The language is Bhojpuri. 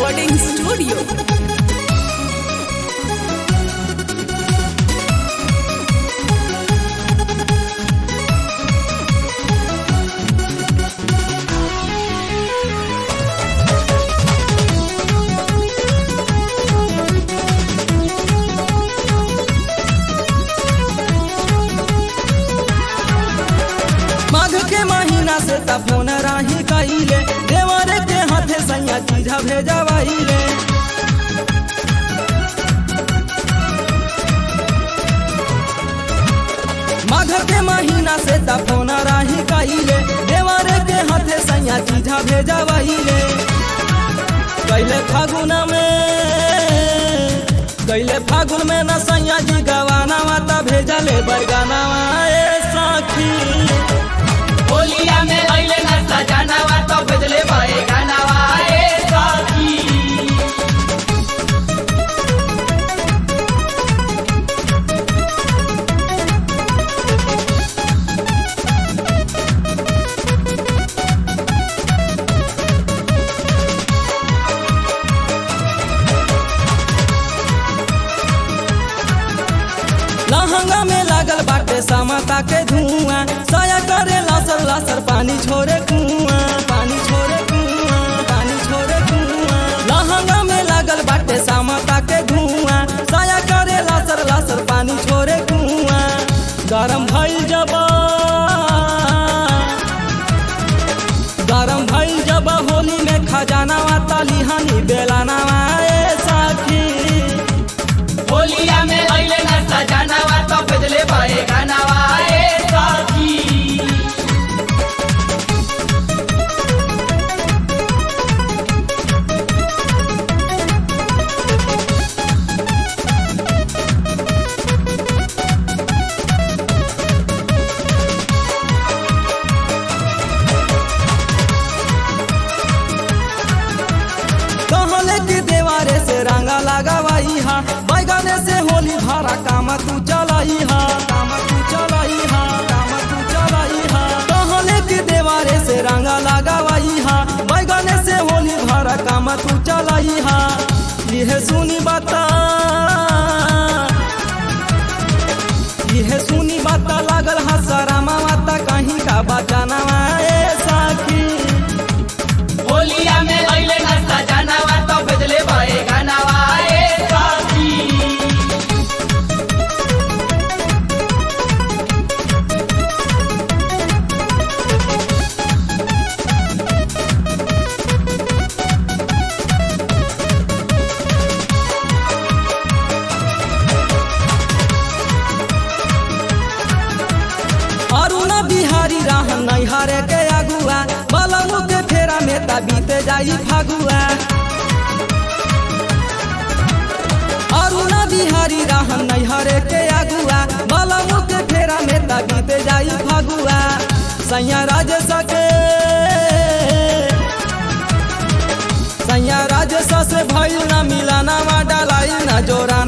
Recording Studio. माघ के महीना से त फोन राही कइले देवरे के हाथे सैया चीजा भेजवाइले माघ के महीना से त फोन राही कइले देवरे के हाथे सैया चीजा भेजवाइले कैले फागुन में कैले फागुन में न सैया जी गवाना माता भेजले बरगाना ए साखी होलिया में अइले ना सजनावा तो बदले भए गानावा ए साथी लहंगा में लागल बाटे समता के धुआं साया करे लसर लसर पानी छोड़े कुआं पानी छोड़े कुआं पानी छोड़े कुआं लहंगा में लागल बाटे समता के धुआं साया करे लसर लसर पानी छोड़े कुआं गरम भइल जब गरम भइल जब होली में खजाना तालिहानी बेलाना ए साथी होलिया में अइले ना सजनावा तो बदले भए गानावा ए साथी कहले कि देवारे से रंगा लगावाई हा बैगने से होली भरा काम तू चलाई हा काम तू चलाई हा काम तू चलाई हा कहले कि देवारे से रंगा लगावाई हा बैगने से होली भरा काम तू चलाई हा यह सुनी बता यह सुनी बता लागल हा सरामा माता कहीं का बचाना ए साकी होलिया में अइले ना सजनावा तो बदले भए गानावा ए साथी अरुण बिहारी रहन नैहरे के अगुआ बलमु के फेरा में त बीते जाई फागुआ अरुण बिहारी रहन नैहरे के अगुआ बलमु के फेरा में त बीते जाई फागुआ सैया राजेश के सैया राजेश से भइल न मिलाना मा डालाई न जोरा